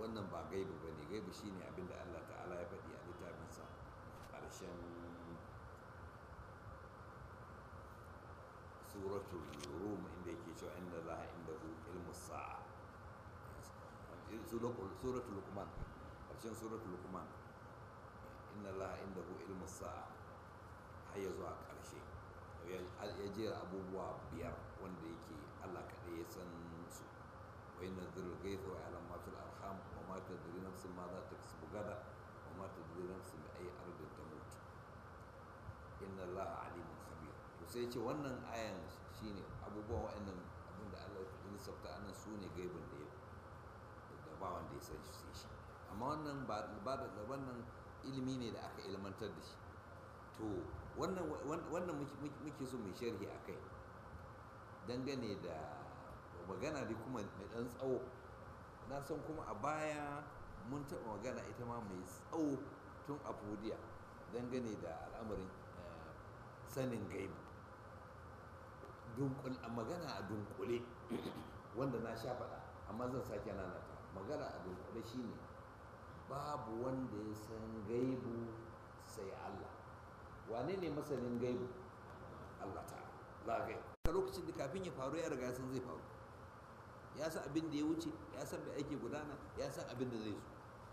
wannan ba gaibu ba ne gaibu shine abin da allah ta'ala ya faɗi a littafinsa ƙarshen suratul rum inda yake cewa inda za a inda hu ilmu sa'a suratul lukman ƙarshen suratul lukman inda za a inda hu ilmu sa'a har ya zuwa ƙarshe ya jera abubuwa biyar wanda yake allah kaɗai ya san su wai na zirar gaisa wa alam matul arham wa ma ta diri nafsin ma za ta kasu gada wa ma ta diri nafsin da ayi ardin ta mutu inna allah alimun khabir to sai ce wannan ayan shine abubuwan wa'annan abin da allah ya lissafta anan su ne gaibin da ya da ba wanda ya san shi sai shi amma wannan ba da wannan ilimi ne da aka ilmantar da shi to wannan muke so mai sharhi a kai dangane da magana dai kuma mai ɗan tsawo na san kuma a baya mun taɓa magana ita ma mai tsawo tun a fudiya dangane da al'amarin sanin gaibu magana a dunkule wanda na sha faɗa amma zan sake nanata magana a dunkule shine babu wanda ya san gaibu sai Allah wane ne masanin gaibu Allah ta lagai a lokacin da kafin ya faru ya riga san zai faru ya san abin da ya wuce ya san mai ake gudana ya san abin da zai zo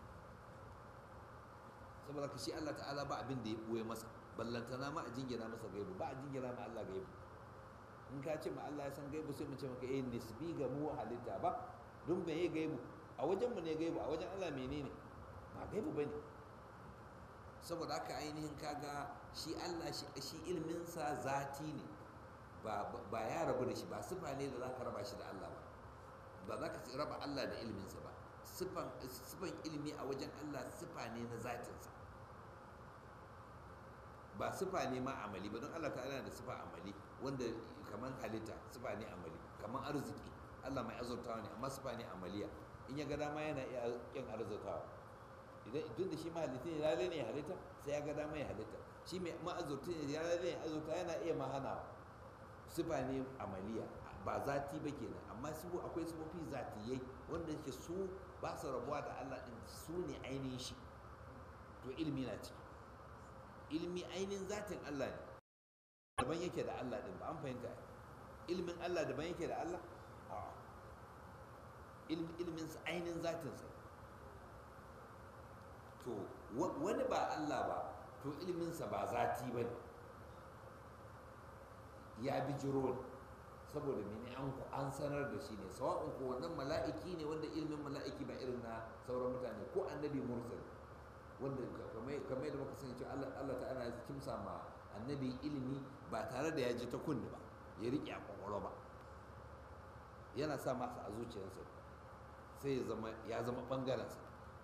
saboda ka shi Allah ta'ala ba abin da ya ɓoye masa ballantana ma a jingina masa gaibu ba a jingina ma Allah gaibu in ka ce ma Allah ya san gaibu sai mu ce maka eh nisbi ga mu halitta ba don me ya gaibu a wajen mu ne gaibu a wajen Allah menene ba gaibu bane saboda haka ainihin kaga shi Allah shi ilminsa zati ne ba ya rabu da shi ba sifa ne da za ka raba shi da Allah ba ba za ka raba Allah da ilminsa ba sifan ilmi a wajen Allah sifa ne na zatinsa ba sifa ne ma amali ba don Allah ta'ala da sifa amali wanda kamar halitta sifa ne amali kamar arziki Allah mai azurtawa ne amma sifa ne amaliya in ya ga dama yana iya yin arzurtawa idan tun da shi mahalitta ne lalai ne halitta sai ya ga dama ya halitta shi mai ma'azurta ne lalai ne azurta yana iya mahana sifa ne amaliya ba zati ba kenan amma su akwai sifofi zatiyai wanda yake su ba su rabuwa da Allah din su ne ainihin shi to ilmi na ciki ilmi ainihin zatin Allah ne daban yake da Allah din ba an fahimta ilmin Allah daban yake da Allah a ilmin ainihin zatinsa to wani ba Allah ba to ilminsa ba zati ba ne ya bi jiro ne saboda mene an sanar da shi ne sawa'un ko wannan mala'iki ne wanda ilmin mala'iki ba irin na sauran mutane ko annabi mursal wanda kamar yadda muka sani cewa Allah ta'ala ya kimsa ma annabi ilimi ba tare da ya ji ta kunni ba ya riƙe a kwakwalwa ba yana sa masa a zuciyarsa sai ya zama ɓangarensa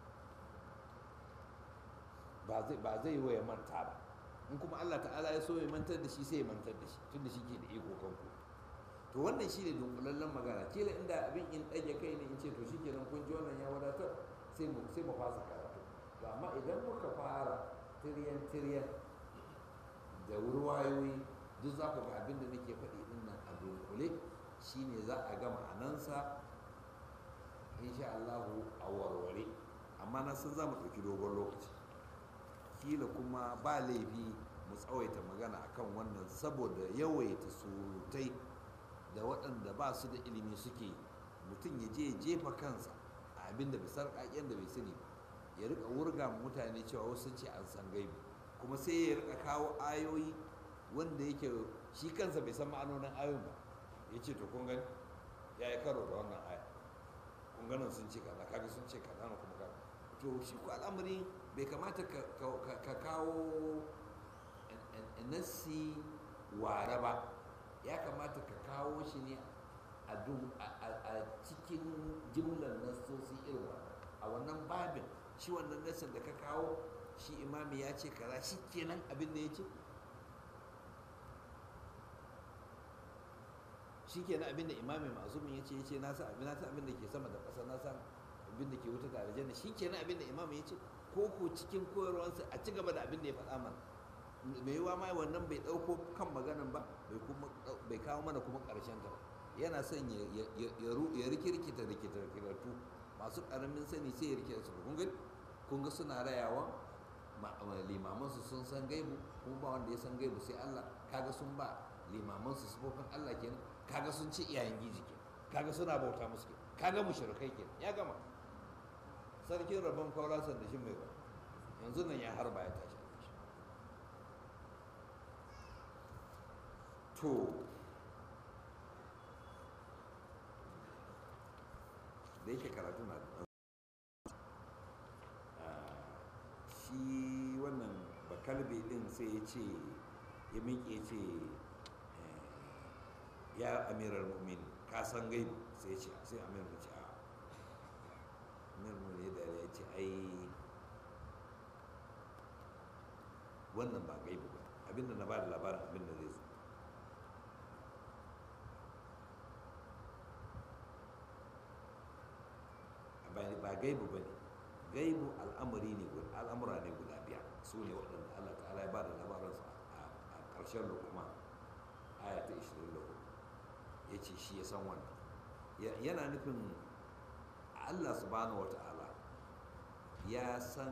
ba zai yi wa ya manta ba in kuma Allah ta'ala ya so ya mantar da shi sai ya mantar da shi tun da shi ke da iko kanku to wannan shi ne dunkulallen magana kila inda abin in ɗage kai ne in ce to shi kenan kun ji wannan ya wadatar sai mu sai mu fasa karatu to amma idan muka fara tiryan tiryan da wurwayoyi duk za ku ga abin da nake faɗi din nan a dunkule shine za a ga ma'anansa insha Allah a warware amma na san za mu ɗauki dogon lokaci kila kuma ba laifi mu tsawaita magana akan wannan saboda yawaita surutai da waɗanda ba su da ilimi suke mutum ya je ya jefa kansa a abin da bisar ƙaƙen da bai sani ya rika wurga mutane cewa wasu ce an san gaibi kuma sai ya rika kawo ayoyi wanda yake shi kansa bai san ma'anonin ayoyin ba ya ce to kun gani ya yi karo da wannan aya kun ganin sun ce kaza kaga sun ce kaza na kuma kaza to shi ko al'amari bai kamata ka kawo nassi ware ba ya kamata ka kawo shi ne a cikin jimlar nassosi irin wannan a wannan babin shi wannan nassin da ka kawo shi imami ya ce kaza shi kenan abin da ya ce shi kenan abin da imami ma'azumin ya ce ya ce na san abin da ke sama da ƙasa na san abin da ke wuta da aljanna shi kenan abin da imam ya ce ko ko cikin koyarwarsa a ci gaba da abin da ya faɗa mana mai yiwa ma wannan bai ɗauko kan maganan ba bai kawo mana kuma ƙarshen ta yana son ya rikirkita rikirkiratu masu ƙaramin sani sai ya rike su kun ga kun ga suna rayawa limamansu sun san gaibu kuma ba wanda ya san gaibu sai Allah kaga sun ba limamansu sifofin Allah kenan kaga sun ci iyayen giji kenan kaga suna bauta musu kenan kaga mushrikai kenan ya gama sarkin rabon kwaurasan da shi mai ba yanzu nan ya harba ya tashi to da yake karatu na shi wannan bakalbe din sai ya ce ya miƙe ce ya amirar mumin ka san gaibu sai ce sai amirar ce a amirar mumin ya dare ya ce ai wannan ba gaibu ba abinda na ba da labarin abinda zai zo ba gaibu ba ne gaibu al'amari ne al'amura ne guda biyar su ne waɗanda allah ta'ala ya ba da labaransu a ƙarshen lukuma aya ta 24 ya ce shi ya san wannan yana nufin allah subhanahu wa ta'ala ya san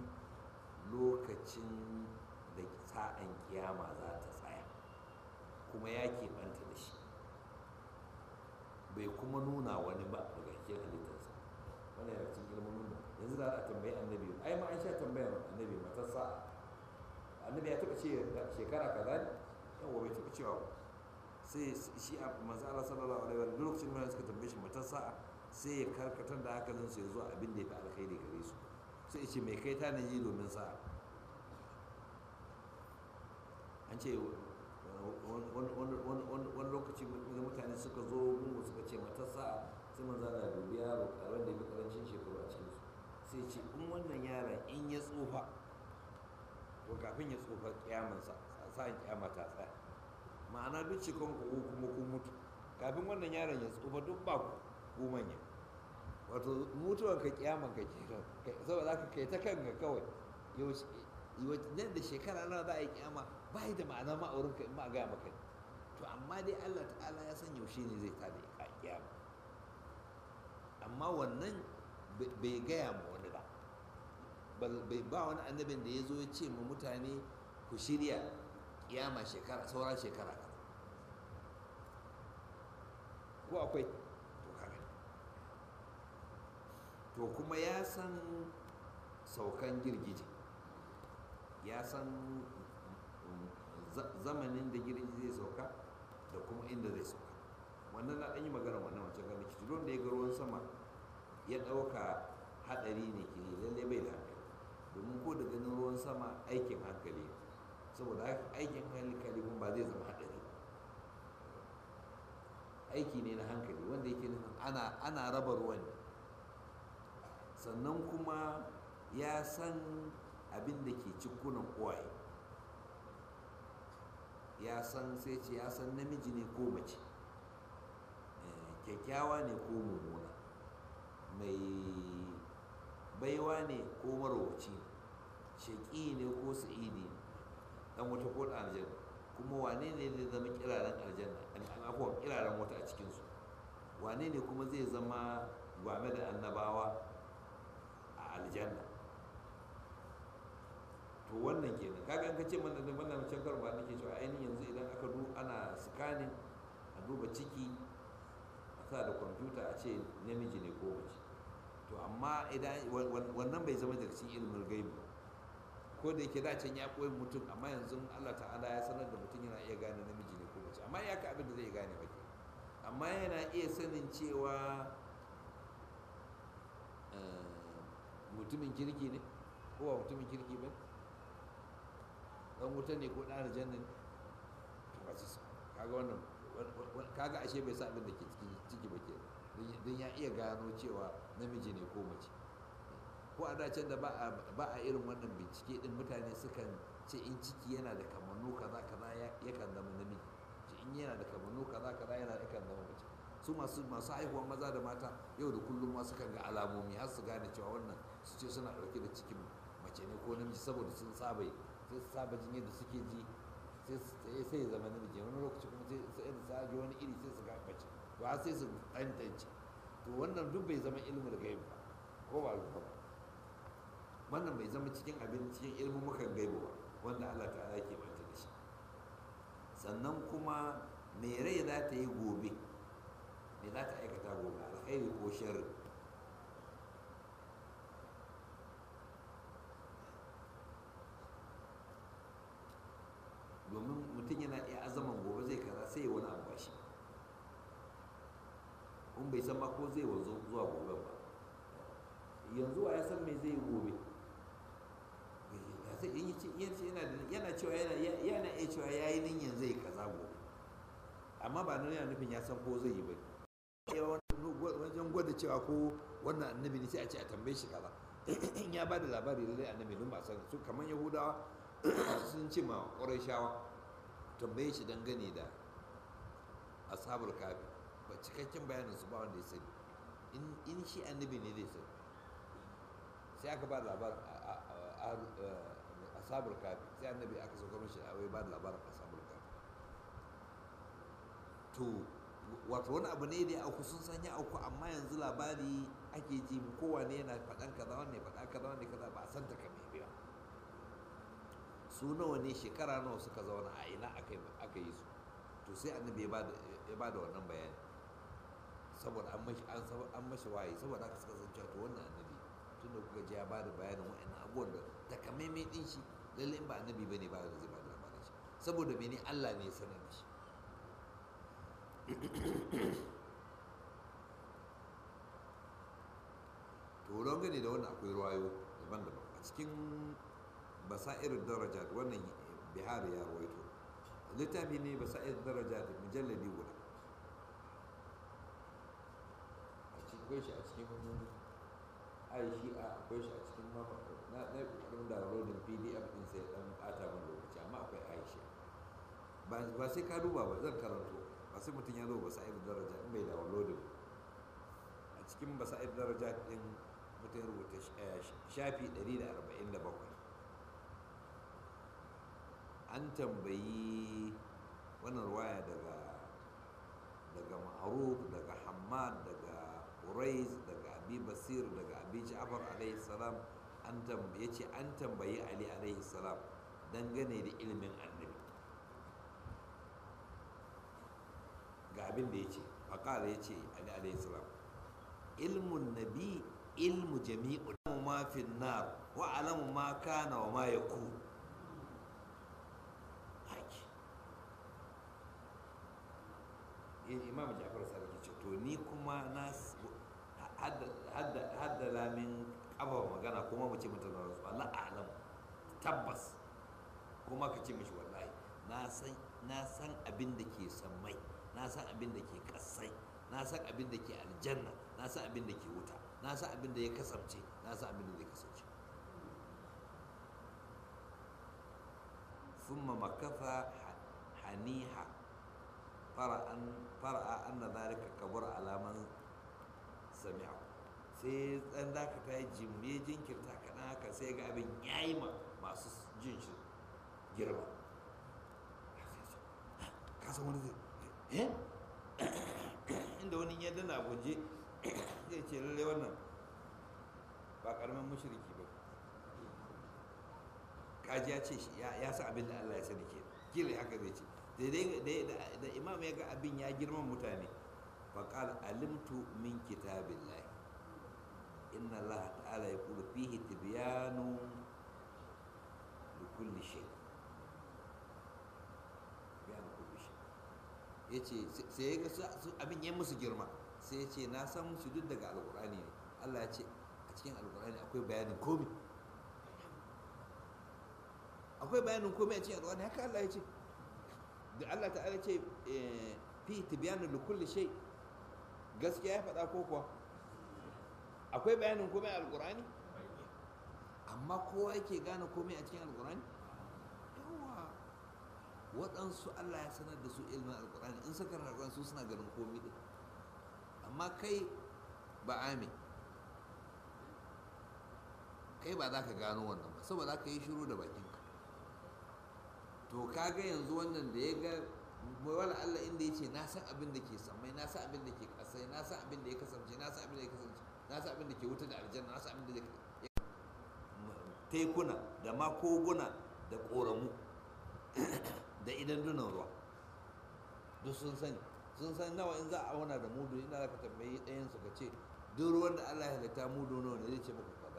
lokacin da sa'an kiyama za ta tsaya kuma ya keɓanta da shi bai kuma nuna wani ba daga cikin halittarsa wannan yana cikin ilmin nuna yanzu za a tambayi annabi ai ma an sha tambayar annabi matar sa'a annabi ya taɓa ce shekara kaza ne yawa bai taɓa cewa ba sai shi a manzo Allah sallallahu alaihi wa sallam lokacin da suka tambaye shi matar sa'a sai ya karkatar da hankalin su ya zuwa abin da ya fi alkhairi gare su sai ya ce mai kai ta yi domin sa'a an ce wani lokaci mutane suka zo gungu suka ce matar sa'a sai manzo Allah dubi yaro karon da ya fi karancin shekaru a cikin su sai ce in wannan yaron in ya tsufa to kafin ya tsufa kiyamansa sa'in kiyama ta tsaya ma'ana duk cikon ku kuma kun mutu kafin wannan yaron ya tsufa duk ba ku ku manya wato mutuwan ka kiyaman ka ke saboda za ka kai ta kanka kawai nan da shekara nawa za a yi kiyama ba yi da ma'ana ma a wurinka in ba a gaya maka to amma dai Allah ta'ala ya san yaushe ne zai tada kiyama amma wannan bai gaya ma wani ba ba wani annabin da ya zo ya ce ma mutane ku shirya kiyama shekara sauran shekara kaza ko akwai to kaga to kuma ya san saukan girgije ya san zamanin da girgije zai sauka da kuma inda zai sauka wannan na ɗan yi magana wannan wancan ganin kici don da ya ga ruwan sama ya ɗauka haɗari ne ke lalle bai da hankali domin ko da ganin ruwan sama aikin hankali ne saboda aikin hankali kuma ba zai zama haɗari aiki ne na hankali wanda yake nufin ana, ana raba ruwan ne sannan kuma ya san abin da ke cikunan uwaye ya san sai ce ya san namiji ne ko mace kyakkyawa ne ko mummuna mai baiwa ne ko marowaci ne shaƙi ne ko sa'idi ne dan wata ko da aljanna kuma wane ne zai zama kiraren aljanna an akwai kiraren wata a cikinsu wane ne kuma zai zama gwame da annabawa a aljanna to wannan kenan kaga an kace mana da wannan can karba nake cewa ainihin yanzu idan aka du ana scanning a duba ciki a sa da kwamfuta a ce namiji ne ko mace to amma idan wannan bai zama daga cikin ilimin gaibi ko da yake dacen ya koyi mutum amma yanzu Allah ta'ala ya sanar da mutum yana iya gane namiji ne ko mace amma ya ka abin da zai gane ba amma yana iya sanin cewa mutumin kirki ne ko ba mutumin kirki ba dan wuta ne ko dan aljanna ne to ba su kaga wannan kaga ashe bai sa abin da ke cikin ciki ba ke don ya iya gano cewa namiji ne ko mace ko a dacen da ba a irin wannan bincike din mutane sukan ce in ciki yana da kamannu kaza kaza yakan zama namiji ce in yana da kamannu kaza kaza yana yakan zama mace su masu masu haihuwar maza da mata yau da kullum ma sukan ga alamomi har su gane cewa wannan su ce suna dauke da cikin mace ne ko namiji saboda sun saba sai su saba jin yadda suke ji sai ya zama namiji wani lokaci kuma sai su sa ji wani iri sai su ga mace to har sai su tantance to wannan duk bai zama ilimin gaib ba ko ba haka ba wannan bai zama cikin abin cikin ilmin mukan gaibu ba wanda Allah ta'ala ke banta da shi sannan kuma me rai za ta yi gobe me za ta aikata gobe alkhairi ko sharri domin mutum yana iya azaman gobe zai kaza sai wani abu ba shi in bai san ma ko zai wanzu zuwa gobe ba yanzu wa ya san me zai yi gobe yana cewa yana iya cewa ya yi ninyan zai kaza gobe amma ba nan yana nufin ya san ko zai yi ba wajen gwada cewa ko wannan annabi ne sai a ce a tambaye shi kaza in ya ba da labari lallai annabi don ba san su kamar yahudawa sun ce ma shawa tambaye shi dangane da asabar kafi ba cikakken bayanin su ba wanda ya sani in shi annabi ne zai sani sai aka ba da labarin asabar kafi sai annabi aka sauka mashi a wai ba da labarin asabar kafi to wato wani abu ne da ya auku sun san ya auku amma yanzu labari ake ji kowane yana faɗan kaza wanne faɗa kaza wanne kaza ba a san ta kamar ba su nawa ne shekara nawa suka zauna a ina aka yi su to sai annabi ya ba da wannan bayani saboda an mashi an mashi waye saboda aka suka san cewa to wannan annabi tunda kuka ji ya ba da bayanin wa'annan abubuwan da takamaimai din shi lalle in ba annabi bane ba da zai ba da labarin shi saboda mene Allah ne ya sanar da shi to don gane da wannan akwai ruwayo daban-daban a cikin basairin daraja wannan bihar ya rawaito littafi ne basairin daraja da mujalladi guda a cikin shi a cikin aishi a akwai shi a cikin mafa na na kokarin downloading pdf din sai dan bata min lokaci amma akwai aishi ba sai ka duba ba zan karanto ba sai mutum ya zo basairin daraja in bai downloading a cikin basairin daraja din mutum ya rubuta shafi 147 an tambayi wannan ruwaya daga daga ma'aruf daga hamad daga urais daga abi basir daga abi ja'far alaihi salam an tambaye ce an tambayi ali alaihi salam dangane da ilimin annabi ga abin da ya ce faƙala ya ce ali alaihi salam ilmun nabi ilmu jami'u ma fi nar wa alamu ma kana wa ma yakun imam jafar sarki ce to ni kuma na haddala min kafa magana kuma mu ce mata na rasu Allah alam tabbas kuma ka ce mishi wallahi na san na san abin da ke sammai na san abin da ke kasai na san abin da ke aljanna na san abin da ke wuta na san abin da ya kasance na san abin da zai kasance ثم مكث حنيها fara'a an na zalika kabur alaman sami'a sai dan zaka ta yi jimbe jinkirta kaɗan haka sai ga abin yayi ma masu jin shi girma ka san wani zai inda wani ya dana guje zai ce lalle wannan ba karamin mushriki ba kaji ya ce ya sa abin da Allah ya sani ke kila haka zai ce da imam ya ga abin ya girman mutane faƙal alimtu min kitabillahi inna Allah ta'ala ya kula fihi tibyanu da kulli shay bayan kulli shay ya ce sai ya ga abin ya musu girma sai ya ce na san musu duk daga alƙur'ani ne Allah ya ce a cikin alƙur'ani akwai bayanin komi akwai bayanin komi a cikin alƙur'ani haka Allah ya ce da Allah ta'ala ce fi tibyanu li kulli shay gaskiya ya faɗa ko kuwa akwai bayanin komai a alƙur'ani amma kowa yake gane komai a cikin alƙur'ani yawa waɗansu Allah ya sanar da su ilmin alƙur'ani in suka rarraban su suna ganin komai din amma kai ba ame kai ba za ka gano wannan ba saboda za ka yi shiru da bakinka to kaga yanzu wannan da ya ga wala Allah inda ya ce na san abin da ke samai na san abin da ke kasai na san abin da ya kasance na san abin da ya kasance na na san abin da ke wuta da aljanna na san abin da tekuna da ma koguna da ƙoramu da idan dunan ruwa duk sun sani sun san nawa in za a auna da mudu ina za ka tambayi ɗayan su ka ce duk ruwan da Allah ya halitta mudu nawa ne zai ce maka kaza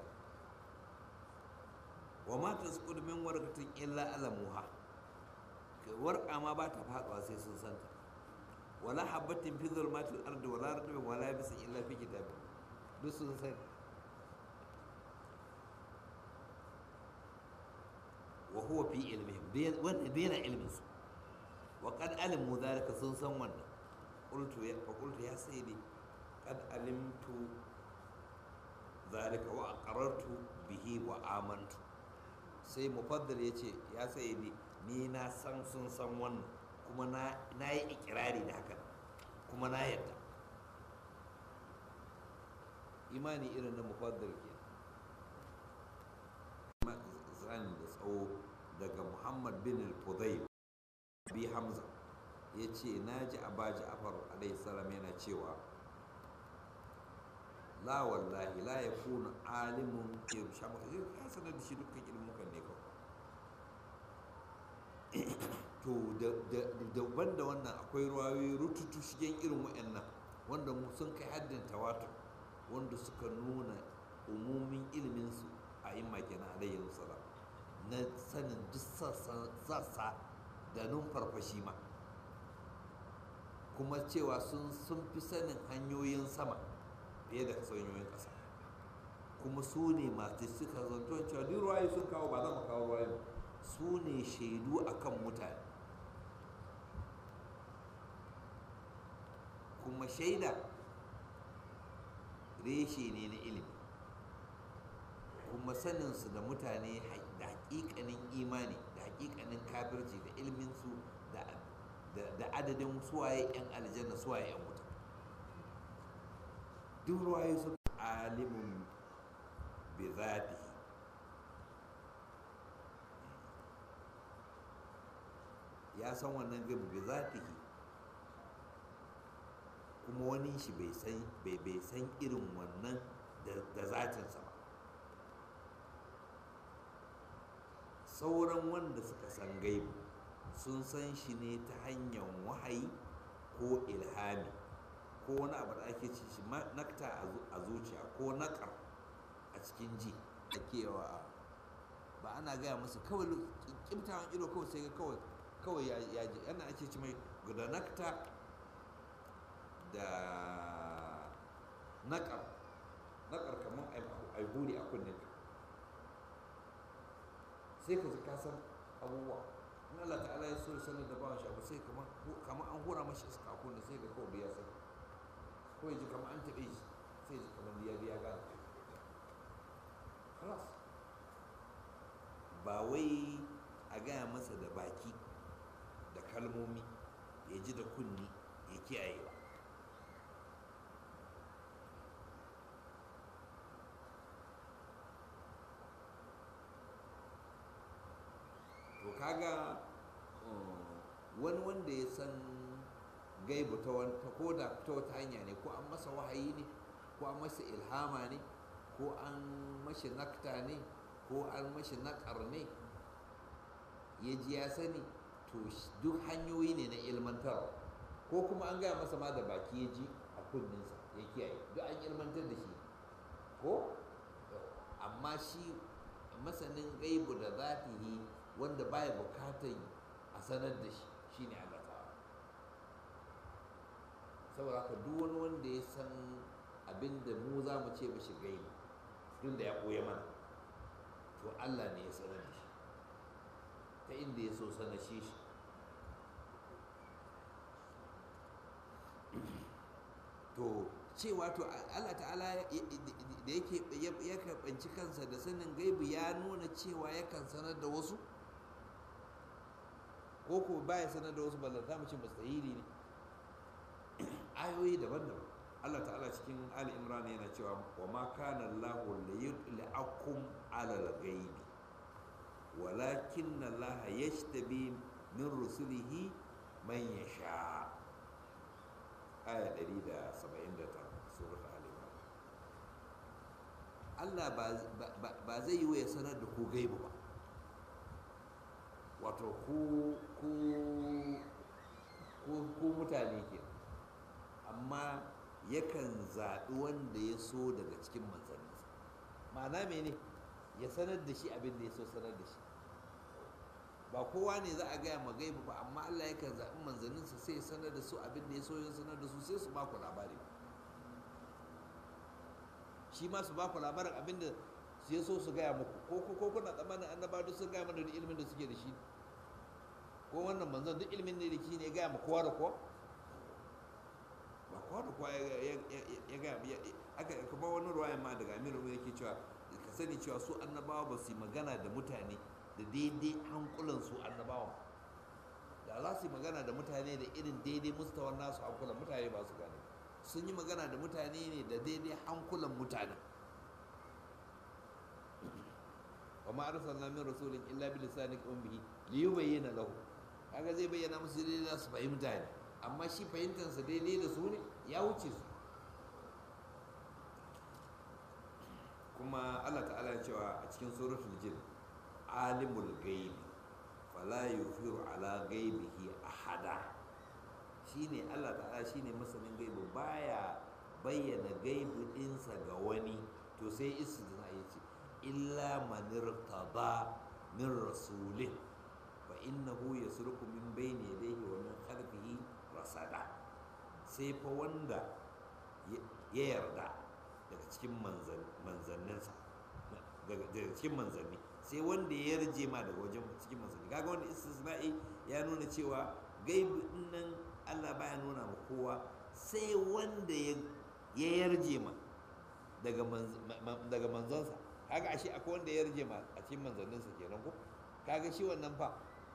wa ma tasqud min warqatin illa alamuha warqa ma ba ta faɗuwa sai sun santa wala habbatin fi zulmatil ardi wala ratbin wala yabisin illa fi kitabin duk sun sani wa huwa fi ilmihim wannan bena ilmin su wa qad alimu dhalika sun san wannan qultu ya fa qultu ya sayyidi qad alimtu dhalika wa aqarrartu bihi wa amantu sai mufaddal yace ya sayyidi ni na san sun san wannan kuma na na yi ikirari da haka kuma na yadda imani irin na mufaddal ke zani da tsawo daga muhammad bin al-fudayl bi hamza ya ce na ji aba ja'far alaihi salam yana cewa la wallahi la yakunu alimun ke shamu ya sanar da shi dukkan ilmukan ne kawai to daban da wannan akwai ruwayoyi rututu shigen irin wa'annan wanda sun kai haddin tawatur wanda suka nuna umumin iliminsu a yin makina alayhi salam na sanin duk sassa da numfarfashi ma kuma cewa sun fi sanin hanyoyin sama fiye da hanyoyin ƙasa kuma su ne masu suka zanto cewa duk ruwaye sun kawo ba za mu kawo ruwaye ba su ne shaidu akan mutane kuma shaida reshe ne na ilimi kuma saninsu da mutane da hakikanin imani da hakikanin kafirci da ilminsu da adadin suwaye 'yan aljanna suwaye 'yan wuta duk ruwaye su alimun bi zatihi ya san wannan gaibu bi zatihi kuma wani shi bai san bai san irin wannan da zatinsa ba sauran wanda suka san gaibu sun san shi ne ta hanyar wahayi ko ilhami ko wani abu da ake ci shi nakta a zuciya ko nakar a cikin ji da kewa ba ana gaya musu kawai kimtawan ido kawai sai ga kawai kawai ya ji yana ake ci mai guda nakta da nakar nakar kamar aiburi a kunnen sai ka ji ka san abubuwa in Allah ta'ala ya so ya sanar da bawan shi abu sai kamar an hura mashi iska a kunne sai ga kawai biya sai ko ya ji kamar an taɓe shi sai ji kamar biya biya gane halas ba wai a gaya masa da baki da kalmomi ya ji da kunni ya kiyaye ba to kaga wani wanda ya san gaibu ta wata ko da ta wata hanya ne ko an masa wahayi ne ko an masa ilhama ne ko an mashi nakta ne ko an mashi nakar ne ya ji ya sani to duk hanyoyi ne na ilmantarwa ko kuma an gaya masa ma da baki ya ji a kunninsa ya kiyaye duk an ilmantar da shi ko amma shi masanin gaibu da zatihi wanda baya bukatan a sanar da shi shine Allah ta'ala saboda haka duk wani wanda ya san abin da mu za mu ce mashi gaibu tun da ya ɓoye mana to Allah ne ya sanar da shi ta inda ya so sanar shi shi to cewa to Allah ta'ala da yake ya karɓanci kansa da sanin gaibu ya nuna cewa yakan sanar da wasu ko ko baya sanar da wasu ballanta mu ce mustahili ne ayoyi daban-daban Allah ta'ala cikin Ali Imran yana cewa wa ma kana Allahu liyudli'akum 'ala al-ghaibi walakin Allah yashtabi min rusulihi man yasha aya 179 surah Ali Imran Allah ba zai yi wa ya sanar da ku gaibu ba wato ku ku mutane ke amma yakan zaɓi wanda ya so daga cikin manzanninsa ma'ana mene ya sanar da shi abin da ya so sanar da shi ba kowa ne za a gaya ma gaibu ba amma Allah yakan zaɓi manzanninsa sai ya sanar da su abin da ya so ya sanar da su sai su ba ku labari shi ma su ba ku labarin abin da ya so su gaya muku ko ko kuna tsammanin annaba duk sun gaya mana da ilimin da suke da shi ko wannan manzon duk ilimin ne da shi ne ya gaya ma kowa da kowa ba kowa da kowa ya gaya aka kuma wani ruwayan ma daga amiru yake cewa ka sani cewa su annabawa ba su yi magana da mutane da daidai hankulan su annabawa da za su yi magana da mutane da irin daidai mustawan nasu hankulan mutane ba su gane sun yi magana da mutane ne da daidai hankulan mutane wa ma arsalna min rasulin illa bi lisani ummihi li yubayyana lahu kaga zai bayyana musu daidai za su fahimta ne amma shi fahimtar sa daidai da su ne ya wuce su kuma Allah ta'ala ya cewa a cikin suratul jin alimul gaibi fala yufiru ala gaibihi ahada shine Allah ta'ala shine masanin gaibi baya bayyana gaibi ɗinsa ga wani to sai istisna ya ce illa man irtada min rasulin fa innahu yasruku min bayni yadayhi wa min khalfihi rasada sai fa wanda ya yarda daga cikin manzanninsa daga cikin manzanni sai wanda ya yarje ma daga wajen cikin manzanni kaga wanda istisna'i ya nuna cewa gaibi nan Allah baya nuna ma kowa sai wanda ya yarje ma daga manzonsa kaga ashe akwai wanda ya yarje ma a cikin manzanninsa kenan ko kaga shi wannan fa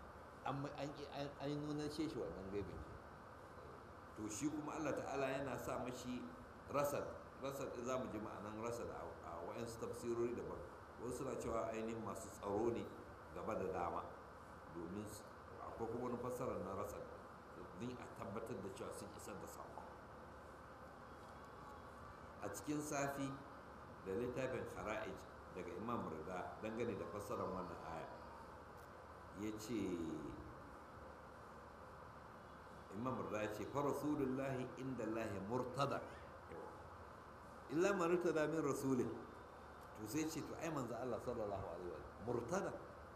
an nuna shi shi wannan gaibin ke to shi kuma Allah ta'ala yana sa mashi rasad rasad za mu ji ma'anan rasad a wa'yansu tafsirori daban wasu suna cewa ainihin masu tsaro ne gaba da dama domin akwai kuma wani fassarar na rasad din a tabbatar da cewa sun isar da saƙon a cikin safi da littafin hara'ij daga imam rida dangane da fassarar wannan aya ya ce imam rida ya ce fa rasulullahi inda lahi murtada illa man murtada min rasulin to sai ce to ai manzo Allah sallallahu alaihi wa murtada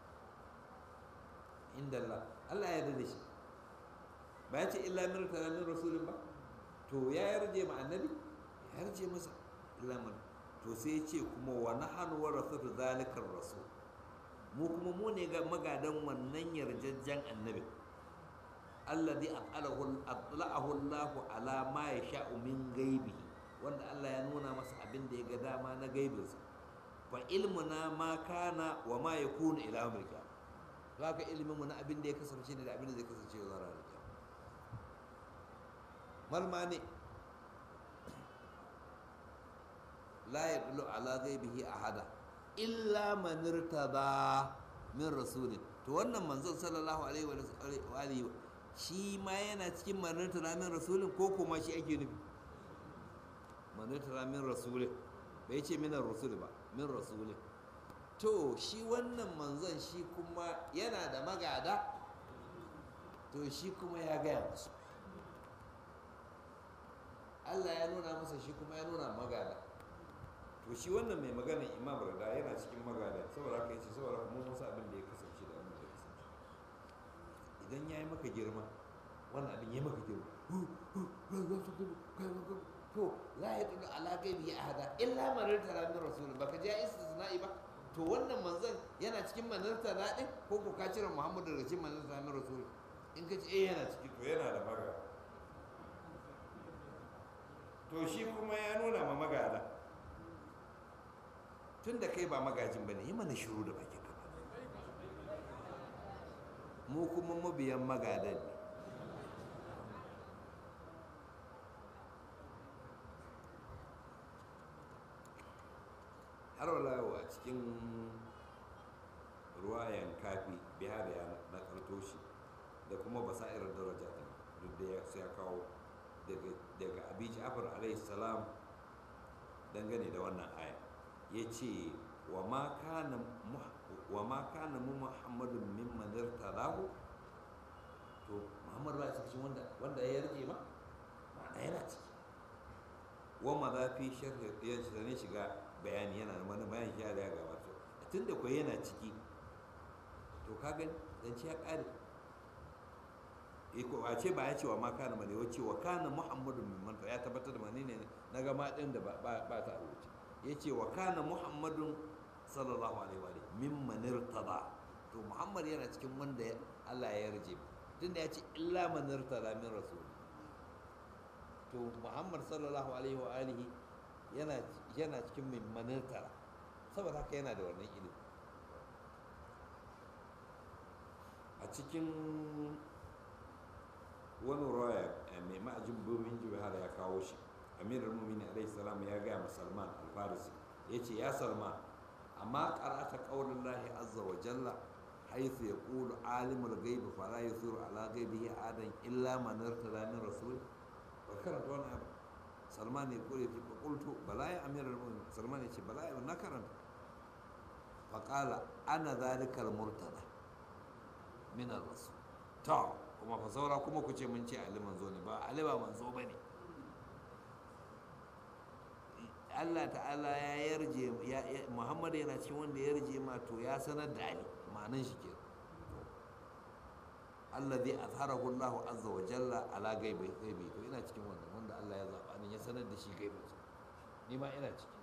inda Allah Allah ya yarda da shi ba ya ce illa min murtada min rasulin ba to ya yarje ma annabi ya yarje masa illa man to sai ce kuma wa nahanu warasatu zalikar rasul mu kuma mu ne ga magadan wannan yarjejjen annabi alladhi at'alahu atla'ahu Allahu ala ma yasha'u min ghaibihi wanda Allah ya nuna masa abin da ya ga dama na gaibinsa fa ilmuna ma kana wa ma yakunu ila amrika haka ilimin mu na abin da ya kasance ne da abin da zai kasance zuwa ranar kiyama malma ne la yadullu ala ghaibihi ahada illa man irtada min rasulin to wannan manzon sallallahu alaihi wa alihi shi ma yana cikin man irtada min rasulin ko kuma shi ake nufi man irtada min rasulin bai ce min rasul ba min rasulin to shi wannan manzon shi kuma yana da magada to shi kuma ya gaya musu Allah ya nuna masa shi kuma ya nuna magada to shi wannan mai magana imam rada yana cikin magada saboda haka yace saboda mu musa abin da ya kasance da abin da ya kasance idan ya yi maka girma wannan abin ya maka girma to la ya tudu ala gaibi ya hada illa manar tara min rasul baka ja istisna'i ba to wannan manzon yana cikin manar tara din ko ko ka cire muhammadu daga cikin manar tara min rasul in ka ce eh yana ciki to yana da magada to shi kuma ya nuna ma magada tun da kai ba magajin ba ne yi mana shiru da bakin ka mu kuma mabiyan magadan ne har wala a cikin ruwayan kafi bihar ya na karto shi da kuma basairar daraja duk da ya kawo daga abi ja'far alaihi salam dangane da wannan aya ya ce wa ma kana mu muhammadun mimman irtadahu to muhammadu ba cikin wanda wanda ya rike ma ma'ana yana ciki wa ma za fi sharhi ya ne shiga bayani yana da wani bayan shi ya gabata tun da kuwa yana ciki to ka gani zance ya ƙare a ce ba ya ce wa ma kana mane wa ce wa kana muhammadun mimman ya tabbatar da mani ne na gama ɗin da ba ta rubuce ya ce wa kana muhammadun sallallahu alaihi wa mimman irtada to muhammad yana cikin wanda Allah ya yarje tunda ya ce illa man irtada min rasul to muhammad sallallahu alaihi wa alihi yana yana cikin mimman irtada saboda haka yana da wannan ilimi a cikin wani raya mai ma'ajin bumin jihar ya kawo shi amirar mumini alaihi salam ya gaya ma salman alfarisi ya ce ya salman amma karata ƙaunin lahi azza wa jalla haithu ya ƙulu alimul gaibi fara ya zuru ala gaibi ya adan illa manar talamin rasul ba karanta wani abu salman ya ƙure ce ba ƙultu bala ya amirar mumini salman ya ce bala ya na karanta faƙala ana zalikal murtada min rasul ta kuma fa saura kuma ku ce mun ce ali manzo ne ba ali ba manzo ba ne Allah ta'ala ya yarje Muhammad yana cikin wanda ya yarje ma to ya sanar da Ali ma'anan shi ke Allah zai azharahu Allah azza wa jalla ala gaibi gaibi to ina cikin wannan wanda Allah ya zaba ne ya sanar da shi gaibin ni ma ina ciki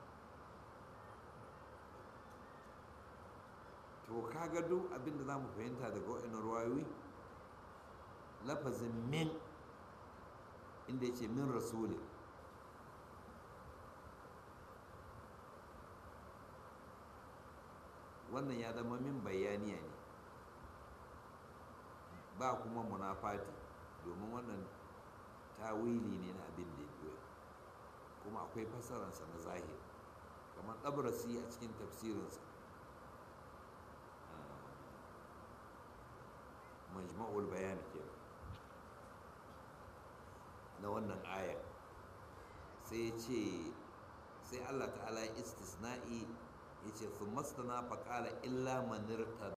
to kaga duk abin da zamu fahimta daga wa'annan ruwayoyi lafazin min inda ya ce min rasuli wannan ya zama min bayaniya ne ba kuma munafati domin wannan tawili ne na abin da ya kuma akwai fasararsa na zahiri kamar ɗabrasi a cikin tafsirinsa majma'ul bayani kenan na wannan ayar sai ce sai Allah ta'ala ya istisna'i ya ce su mastana faƙala illa manirta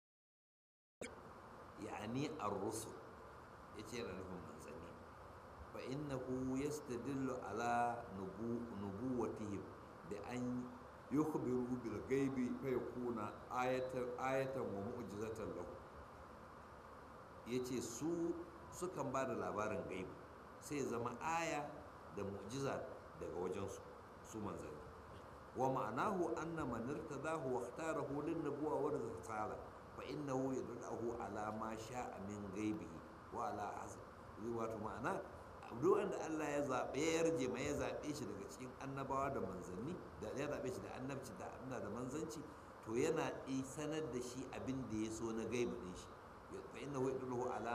yani ar-rusul ya ce yana nufin manzanni fa innahu yastadillu ala nubuwatihim da an yukhbiru bil ghaibi fa yakuna ayatan ayatan wa mu'jizatan lahu yace su sukan ba da labarin gaibi sai zama aya da mu'jiza daga wajensu su manzanni wa ma'anahu anna man irtadahu wa ikhtarahu lin nubuwa wa risala fa innahu yadullahu ala ma sha'a min ghaibihi wa ala hasab wato ma'ana duk wanda Allah ya zabe ya yarje mai ya zabe shi daga cikin annabawa da manzanni da ya zabe shi da annabci da anna da manzanci to yana sanar da shi abin da ya so na gaibi din shi fa innahu yadullahu ala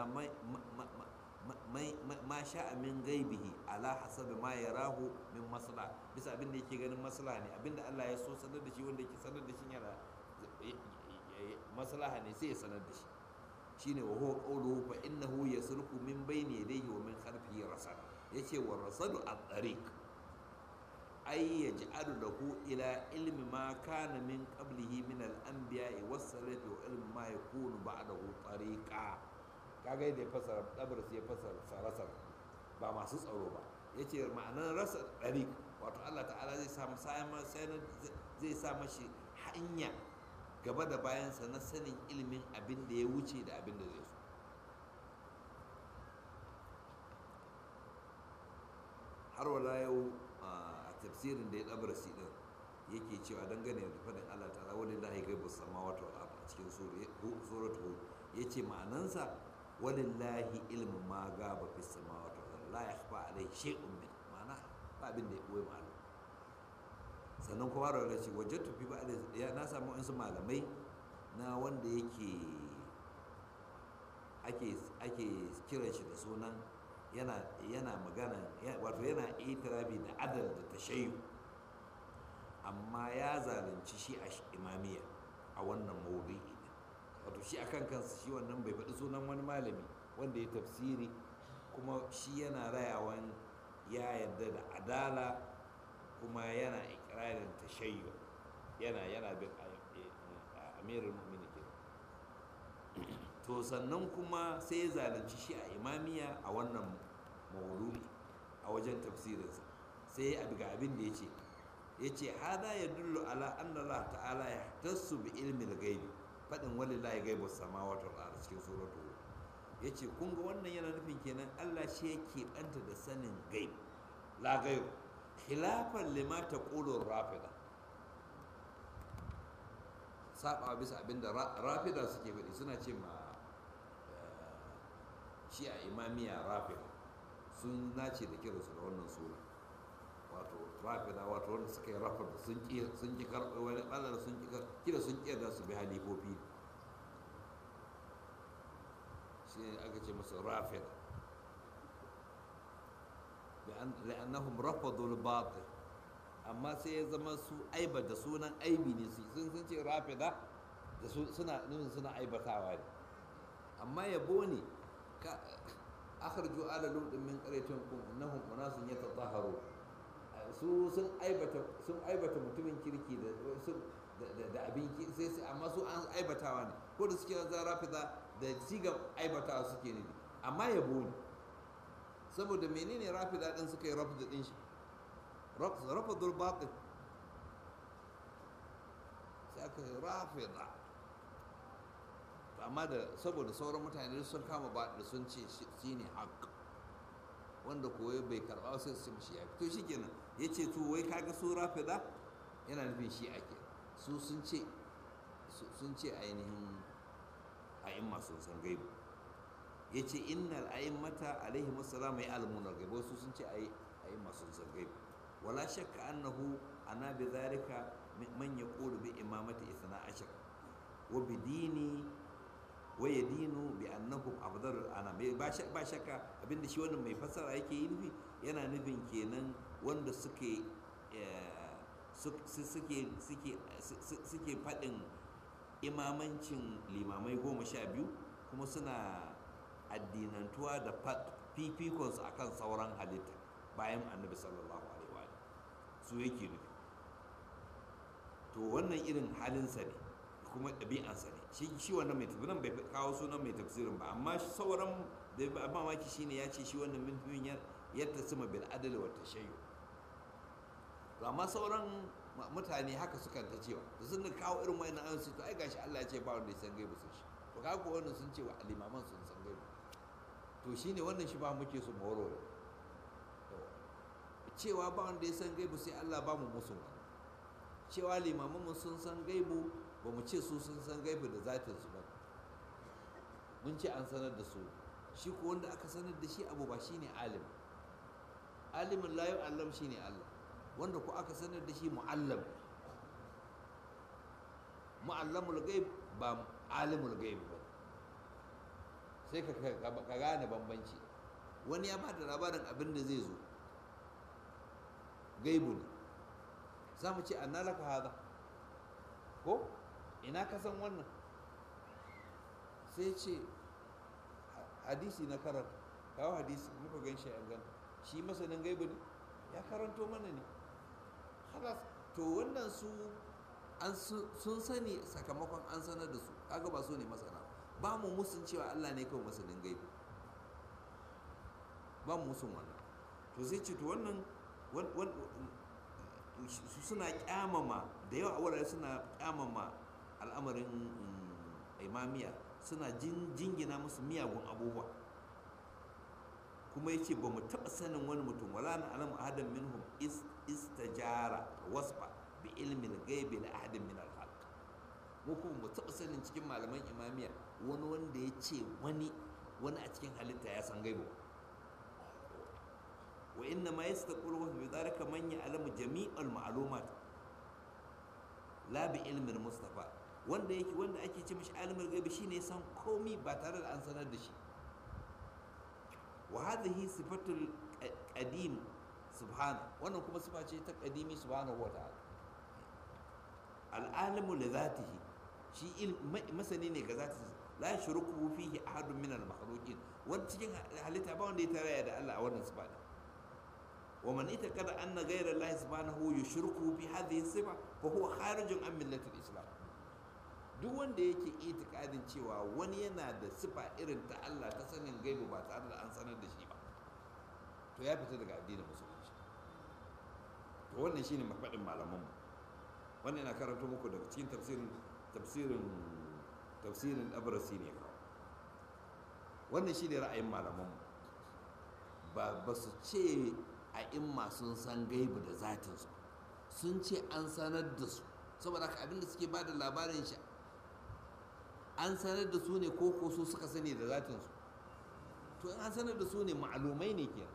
ma sha'a min gaibihi ala hasabi ma yarahu min masla bisa abin da yake ganin masla ne abin da Allah ya so sanar da shi wanda yake sanar da shi yana maslaha ne sai ya sanar da shi shine wa huwa qawluhu fa innahu yasluku min bayni yadayhi wa min khalfihi rasad yace wa rasadu at-tariq ay yaj'alu lahu ila ilmi ma kana min qablihi min al-anbiya'i was-salati wa ilmi ma yakunu ba'dahu tariqa kaga yadda ya fasara dabar sai ya fasara sarasar ba masu tsaro ba ya ce ma'anar rasa ɗarik wato allah ta'ala zai sa zai sa mashi hanya gaba da bayansa na sanin ilimin abin da ya wuce da abin da zai so har wala yau a tafsirin da ya ɗabar si ɗin yake cewa dangane da faɗin allah ta'ala wani lahi gaibu sama wata a cikin suratu ya ce ma'anansa walillahi ilmu ma gaba fi samawati wal la yakhfa alayhi shay'un min ma'ana ba abin da ya boye ma'ana sannan kuma da ce wajadtu fi ba'd ya na samu wasu malamai na wanda yake ake ake kiran shi da sunan yana yana magana wato yana itirabi da adal da tashayyu amma ya zalunci shi a imamiyya a wannan maudu'i wato shi akan kansa shi wannan bai faɗi sunan wani malami wanda ya tafsiri kuma shi yana rayawan ya yarda da adala kuma yana ikirarin tashayyu yana yana bin amirul mu'minin ke to sannan kuma sai ya zalunci shi a imamiya a wannan mawdu'i a wajen tafsirinsa sai ya ga abin da ya ce ya ce hada ya dullu ala anna Allah ta'ala ya tassu bi ilmin gaibi faɗin walillahi gaibu samawati wal ardi cikin suratu ya ce kun ga wannan yana nufin kenan Allah shi yake banta da sanin gaib la gaib khilafan lima taqulu rafida saba bisa abinda rafida suke faɗi suna ce ma shi a imamiya rafida sun nace da kiransu da wannan sura wato rafida wato wanda suka yi rafida sun ki sun ki karɓi wani ɓallar sun ki kira sun ki da su bi halifofi shi ne aka ce masa rafida لأنهم رفضوا الباطل amma sai ya zama su aiba da sunan aibi ne su sun sun ce rafida da suna nufin suna aibatawa ne amma yabo ne ka akhraju ala lutin min qaryatin kum innahum unasun yatatahharu su sun aibata sun aibata mutumin kirki da da da abin sai sai amma su an aibatawa ne ko da suke za rafida da siga aibatawa suke ne amma yabo ne saboda menene rafida din suka yi rafida din shi rafadul batil sai aka yi rafida amma da saboda sauran mutane sun kama batil sun ce shi ne haq wanda koyo bai karba sai su shi ya to shi kenan ya ce to wai kaga su rafida yana nufin shi ake su sun ce sun ce ainihin a'imma sun san gaibu ya ce innal a'immata alaihi musallam ya almuna gaibu su sun ce a'imma sun san gaibu ولا شك أنه أنا بذلك من يقول بإمامة إثناء عشر وبديني ويدين بأنهم أفضل الأنام ba shakka abin da shi wannan mai fassara yake yi nufi yana nufin kenan wanda suke suke faɗin imamancin limamai goma sha biyu kuma suna addinantuwa da fifikonsu akan sauran halitta bayan annabi sallallahu alaihi su yake nufi to wannan irin halinsa ne kuma ɗabi'ansa ne shi shi wannan mai tafsirin bai kawo sunan mai tafsirin ba amma sauran da ba mamaki shine ya ce shi wannan mutumin ya tasima bil adl wa tashayyu to amma sauran mutane haka suka ta cewa da sun kawo irin wayannan ayoyi su to ai gashi Allah ya ce ba wanda ya san gaibu sun shi to kaga ko wannan sun ce wa alimaman sun san gaibu to shine wannan shi ba muke su mawaro cewa ba wanda ya san gaibu sai Allah ba mu musu wani cewa limamanmu sun san gaibu ba mu ce su sun san gaibu da zatinsu ba mun ce an sanar da su shi ko wanda aka sanar da shi abu ba shine alim alimin layu allam shine Allah wanda ko aka sanar da shi mu'allam mu'allamul gaib ba alimul gaib ba sai ka gane bambanci wani ya ba da labarin abin da zai zo gaibu ne za mu ce anna laka hada ko ina ka san wannan sai ce hadisi na karanta kawo hadisi muka gan shi an ganta shi masanin gaibu ne ya karanto mana ne halas to wannan su an sun sani sakamakon an sanar da su kaga ba su ne masana ba mu musun cewa Allah ne kawai masanin gaibu ba mu musun wannan to sai ce to wannan suna kyamama da yawa a wurare suna kyamama al'amarin imamiya suna jingina musu miyagun abubuwa kuma yace ba mu taɓa sanin wani mutum wala na alamu ahadan minhum istajara wasfa bi ilmin gaibi na ahadin min al mu kuma mu taɓa sanin cikin malaman imamiya wani wanda ya ce wani wani a cikin halitta ya san gaibu wa inna ma yastaqulu bi dhalika man ya'lamu jami'al ma'lumat la bi ilmin mustafa wanda yake wanda ake ce mishi alimul gaibi shine san komi ba tare da an sanar da shi wa hadhihi sifatul qadim subhana wannan kuma sifa ce ta qadimi subhanahu wa ta'ala al-alimu li dhatihi shi masani ne ga zatihi la yushriku fihi ahadun min al-makhluqin wanda cikin halitta ba wanda ya tarayya da Allah a wannan sifa wa man itakada anna ghayra Allah subhanahu yushriku bi hadhihi sifa fa huwa kharijun an millati islam duk wanda yake itikadin cewa wani yana da sifa irin ta Allah ta sanin gaibu ba tare da an sanar da shi ba to ya fita daga addinin musulunci to wannan shine mafaɗin malamanmu wannan yana karanto muku daga cikin tafsirin tafsirin tafsirin abrasi ne kawo wannan shine ra'ayin malamanmu ba ba su ce a imma sun san gaibu da zatinsu sun ce an sanar da su saboda haka abinda suke ba da labarin shi an sanar da su ne ko ko su suka sani da zatinsu to in an sanar da su ne ma'alumai ne ke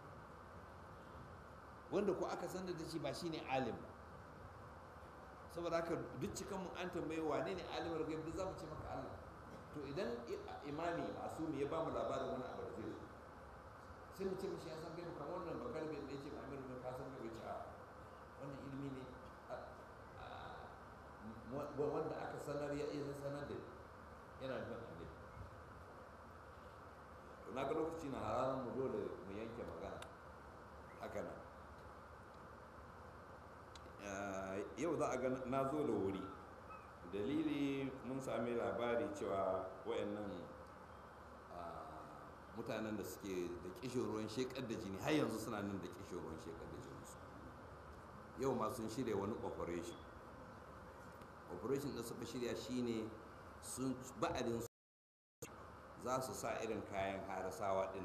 wanda ko aka sanar da shi ba shine alim ba saboda haka duk cikan mu an tambaye wane ne alimar gaibu duk za mu ce maka Allah to idan imami masumi ya ba mu labarin wani abu da zai zo sai mu ce mishi ya san gaibu kamar wannan bakar bai da yake amir da ka san gaibu ce a wannan ilimi ne wanda aka sanar ya iya sanar da yana nufin annabi to na ga lokaci na hararar mu dole mu yanke magana haka nan yau za a ga na zo da wuri dalili mun sami labari cewa wayannan mutanen da suke da kishin ruwan shekar da jini har yanzu suna nan da kishin ruwan shekar da jini su yau ma sun shirya wani operation operation da suka shirya shine sun ba'adin su za su sa irin kayan harasawa din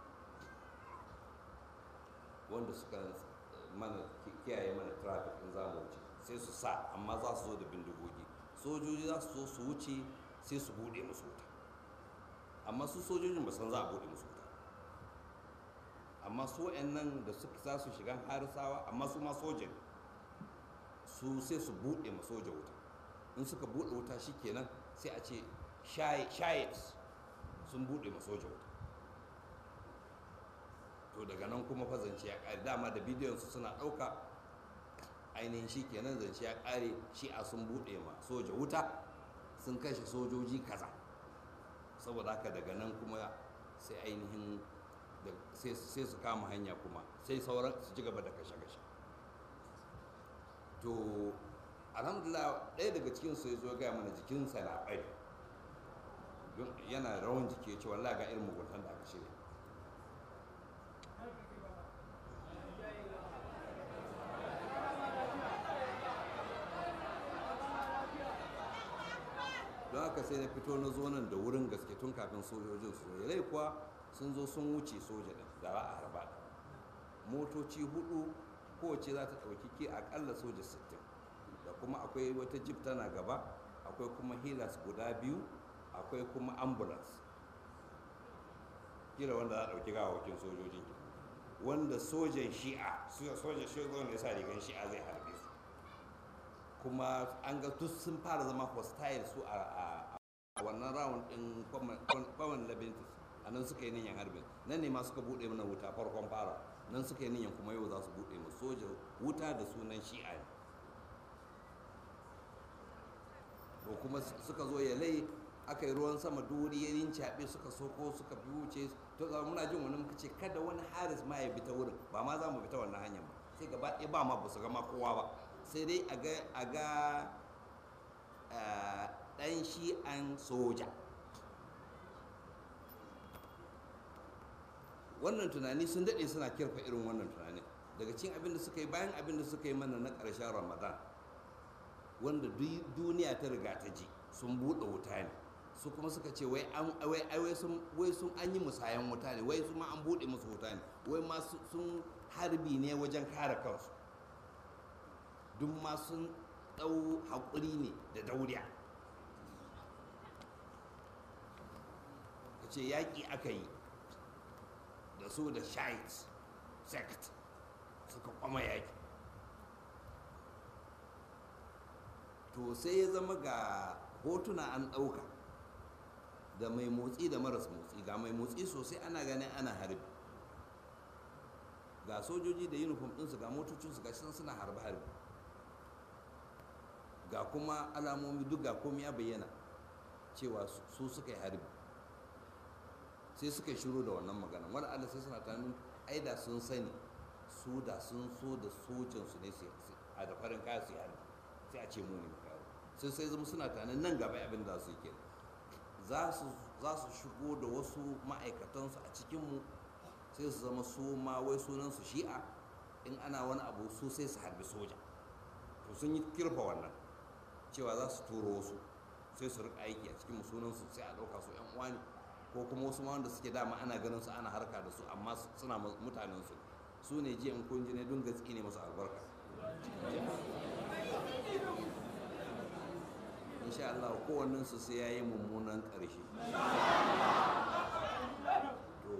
wanda suka mana kiyaye mana traffic in za mu wuce sai su sa amma za su zo da bindigogi sojoji za su zo su wuce sai su bude musu wuta amma su sojojin ba san za a bude musu wuta amma su nan da suka za su shiga harisawa amma su ma sojin su sai su bude ma soja wuta in suka bude wuta shikenan sai a ce shayes sun bude ma soja wuta to daga nan kuma fa zance ya kare dama da bidiyon su suna ɗauka ainihin shi kenan zance ya kare shi a sun buɗe ma soja wuta sun kashe sojoji kaza saboda haka daga nan kuma sai ainihin sai su kama hanya kuma sai sauran su ci gaba da kashe-kashe to alhamdulillah ɗaya daga cikin su ya zo gaya mana jikinsa na ɓari yana rawan jiki ya ce wallah ga irin muguntan da aka shirya don haka sai na fito na zo nan da wurin gaske tun kafin sojojin su rai kuwa sun zo sun wuce soja din da za a harba motoci hudu kowace za ta ɗauki ke akalla soja 60 da kuma akwai wata jeep tana gaba akwai kuma hilas guda biyu akwai kuma ambulance kila wanda za a ɗauki gawawakin sojojin wanda sojan shi'a sojan shi'a ne sa rigan shi'a zai harbe su kuma an ga duk sun fara zama hostile su a wannan round din kwaman labintus a nan suka yi niyan harbin nan ne ma suka buɗe mana wuta farkon fara nan suka yi niyan kuma yau za su buɗe mu soja wuta da sunan shi'a ne to kuma suka zo ya lai aka yi ruwan sama duri ya rincaɓe suka soko suka bi wuce to zama muna jin wani muka ce kada wani haris ma ya bi ta wurin ba ma za mu bi ta wannan hanyar ba sai gaba ɗaya ba ma ba su gama kowa ba sai dai a ga ɗan shi'an soja wannan tunani sun daɗe suna kirfa irin wannan tunani daga cikin abin da suka yi bayan abin da suka yi mana na ƙarshen ramadan wanda duniya ta riga ta ji sun buɗe wuta ne su kuma suka ce wai sun an yi musayan wuta ne wai su ma an buɗe musu wuta ne wai ma sun harbi ne wajen kare kansu duk ma sun ɗau haƙuri ne da dauriya ka ce yaƙi aka yi da su da shait sect suka kwama yaƙi to sai ya zama ga hotuna an ɗauka da mai motsi da maras motsi ga mai motsi sosai ana ganin ana harbi ga sojoji da uniform ɗinsu ga motocinsu ga suna harbe-harbe ga kuma alamomi duk ga komai ya bayyana cewa su suka yi harbi sai suka yi shiru da wannan magana wani allah sai suna tunanin aida sun sani su da sun so da sojansu ne a da farin kaya su yi sai a ce mu ne kawo sai sai zama suna tunanin nan gaba abin da su yi kenan za su shigo da wasu ma'aikatansu a cikinmu sai su zama su ma wai sunansu shi'a in ana wani abu su sai su harbi soja to sun yi kirfa wannan cewa za su turo wasu sai su rika aiki a cikin sunansu sai a ɗauka su yan uwa ne ko kuma wasu ma wanda suke dama ana ganin su ana harka da su amma suna mutanen su su ne jiya in kun ji ne don gatsi ne masu albarka insha Allah kowannen su sai yayi mummunan ƙarshe to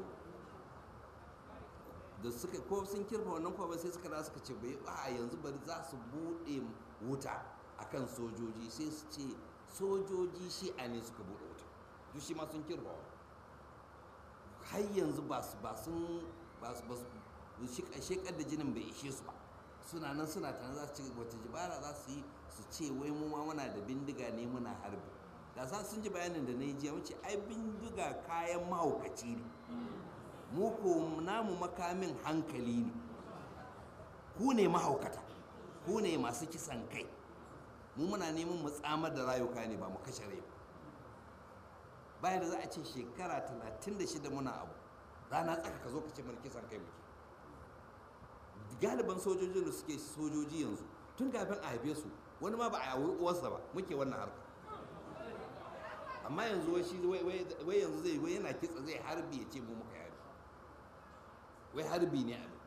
da suka ko sun kirfa wannan ko ba sai suka da suka ce bai a yanzu bari za su bude wuta akan sojoji sai su ce sojoji shi a ne suka bude wuta duk shi ma sun kirfa har yanzu ba su ba sun ba su ba su shekar da jinin bai ishe su ba suna nan suna tana za su ci wata jibara za su yi su ce wai mu ma muna da bindiga ne muna harbi da sa sun ji bayanin da na yi jiya wuce ai bindiga kayan mahaukaci ne mu ko namu makamin hankali ne ku ne mahaukata ku ne masu kisan kai mu muna neman mu tsamar da rayuka ne ba mu kashe rai bayan da za a ce shekara 36 muna abu rana tsaka ka zo ka ce mana kisan kai muke galiban sojojin da suke sojoji yanzu tun kafin a haife su wani ma ba a yawo uwarsa ba muke wannan harka amma yanzu wai shi wai yanzu zai wai yana kitsa zai harbi ya ce mu muka yari wai harbi ne abin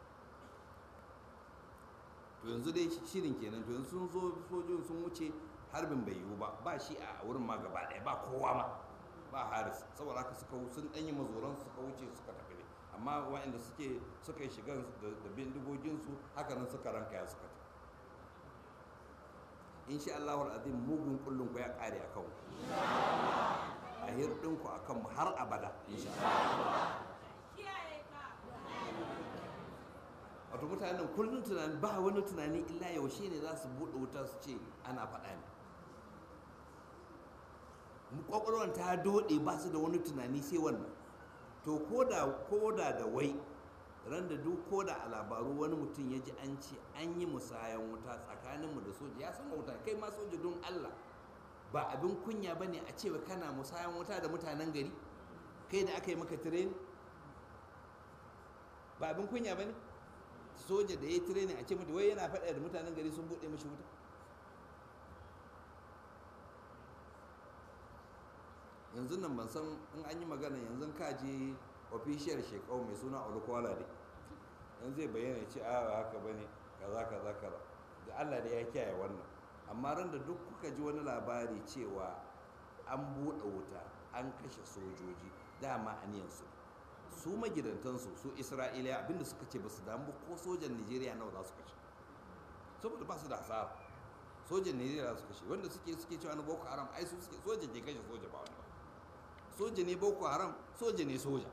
to yanzu dai shirin kenan to yanzu sun zo sojojin sun wuce harbin bai yiwu ba ba shi a wurin ma gaba ɗaya ba kowa ma ba haris saboda haka suka sun ɗanyi mazoran suka wuce suka tafi ne amma waɗanda suke suka yi shigan da bindigoginsu haka nan suka ranka ya suka tafi insha Allah azim mugun kullun ku ya kare akan ku a hirdin ku akan mu har abada insha Allah wato mutanen kullun tunani ba wani tunani illa yaushe ne za su buɗe wuta su ce ana faɗa ne kwakwalwar ta doɗe ba su da wani tunani sai wannan to koda da wai ran da duk koda a labaru wani mutum ya ji an ce an yi musayan wuta tsakaninmu da soja ya san wuta kai ma soja don allah ba abin kunya ba ne a cewa kana musayan wuta da mutanen gari kai da aka yi maka tireni ba abin kunya ba ne soja da ya yi tireni a ce mutu wai yana faɗa da mutanen gari sun buɗe mashi wuta yanzu nan ban san in an yi magana yanzu ka je official shekau mai suna olukwala ne yanzu zai bayyana ce a haka bane kaza kaza kaza da Allah da ya kiyaye wannan amma ran da duk kuka ji wani labari cewa an buɗe wuta an kashe sojoji dama aniyansu su magidantansu su isra'iliya abinda suka ce ba su damu ko sojan nigeria nawa za su kashe saboda ba su da hasara sojan nigeria su kashe wanda suke suke cewa na boko haram ai su suke soja ke kashe soja ba wani ba soja ne boko haram soja ne soja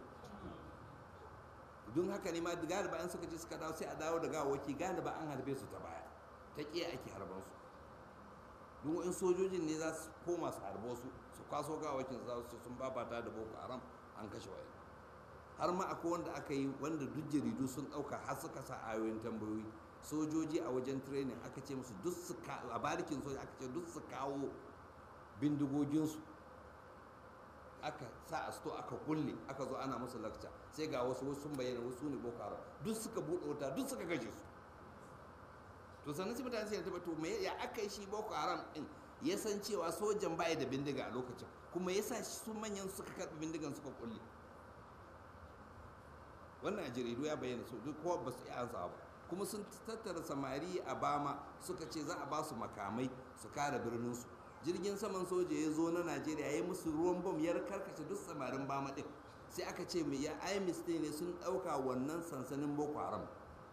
don haka ne ma galiba an suka ce suka dawo sai a dawo da gawawaki galiba an harbe su ta baya ta ƙiya ake harban su don in sojojin ne za su koma su harbo su su kwaso gawawakin su za su sun babata da boko haram an kashe wayan har ma akwai wanda aka yi wanda duk jaridu sun ɗauka har suka sa ayoyin tambayoyi sojoji a wajen training aka ce musu duk su a barikin soja aka ce duk su kawo bindigoginsu aka sa a sto aka kulle aka zo ana musu lakca sai ga wasu wasu sun bayyana wasu ne boko haram duk suka buɗe wuta duk suka kashe su to sannan sai mutane sai ta to me ya aka yi shi boko haram din ya san cewa sojan baya da bindiga a lokacin kuma ya sa su manyan suka karɓi bindigan suka kulle wannan a jaridu ya bayyana su duk kowa ba su iya ansa ba kuma sun tattara samari a bama suka ce za a ba su makamai su kare birninsu jirgin saman soja ya zo na najeriya ya musu ruwan bom ya karkace duk samarin bama din sai aka ce mai ya imis ne sun ɗauka wannan sansanin boko haram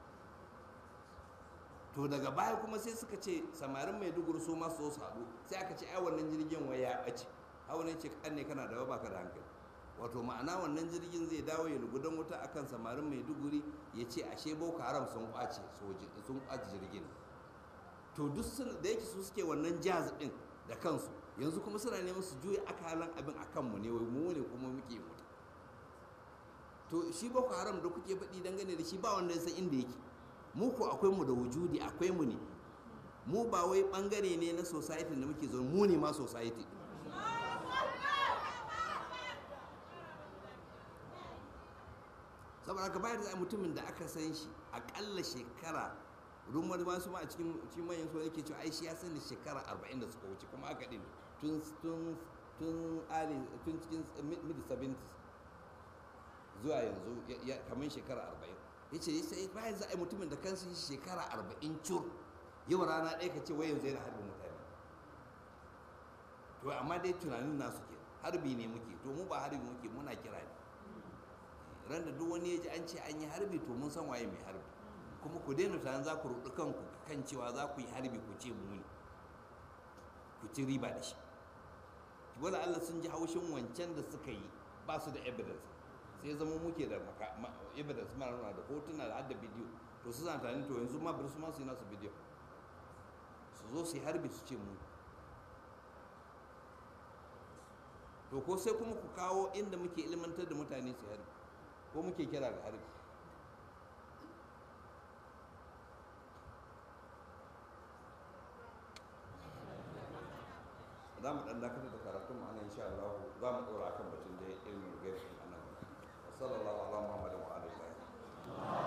to daga baya kuma sai suka ce samarin maiduguri su ma su haɗu sai aka ce ai wannan jirgin waya ya ɓace a wani ce kan ne kana da ba ka da hankali wato ma'ana wannan jirgin zai dawo ya lugudan wuta akan samarin maiduguri ya ce ashe boko haram sun kwace sun kwace jirgin to duk da yake su suke wannan jazz din da kansu yanzu kuma suna neman su juya akalan abin a kanmu ne wai mu ne kuma muke mutu to shi boko haram da kuke faɗi dangane da shi ba wanda ya san inda yake mu ko akwai mu da wujudi akwai mu ne mu ba wai bangare ne na society da muke zaune mu ne ma society saboda haka bayar da mutumin da aka san shi akalla shekara rumar masu ma a cikin cikin manyan su yake cewa ai shi ya sani shekara 40 da suka wuce kuma aka din tun tun tun ali tun cikin mid 70s zuwa yanzu kamar shekara 40 yace sai bayan za a yi mutumin da kansa shi shekara 40 cur yau rana ɗaya ka ce wai yanzu yana harbin mutane to amma dai tunanin nasu ke harbi ne muke to mu ba harbi muke muna kira ne ran da duk wani ya ji an ce an yi harbi to mun san waye mai harbi kuma ku daina tunanin za ku rudu kanku kan cewa za ku yi harbi ku ce mu ne ku ci riba da shi wala Allah sun ji haushin wancan da suka yi ba su da evidence sai zama muke da evidence mara nuna da hotuna da hadda bidiyo to su zana tunanin to yanzu ma bari su ma su yi nasu bidiyo su zo su yi harbi su ce mu to ko sai kuma ku kawo inda muke ilmantar da mutane su harbi ko muke kira ga harbi za mu ɗan dakatar da karatun mu anan insha Allah za mu ɗora kan batun da ilmin gaibi a nan sallallahu ala muhammadin wa alihi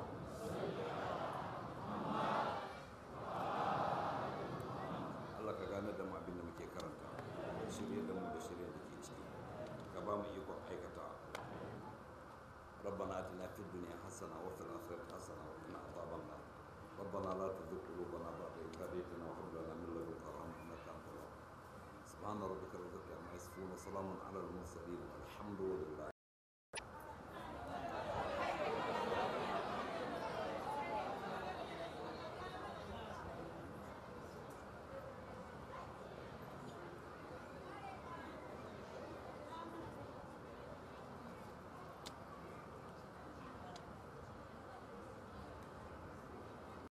Allah ka gane da mu abin da muke karanta shirye da mu da shirye da ke ciki ka ba mu ikon aikata ربنا اتنا في الدنيا حسنه وفي الاخره حسنه وقنا عذاب النار ربنا لا تزغ قلوبنا بعد إذ هديتنا وهب لنا من لدنك رحمه انك انت الوهاب سبحان ربك رب العزه عما يصفون وسلام على المرسلين والحمد لله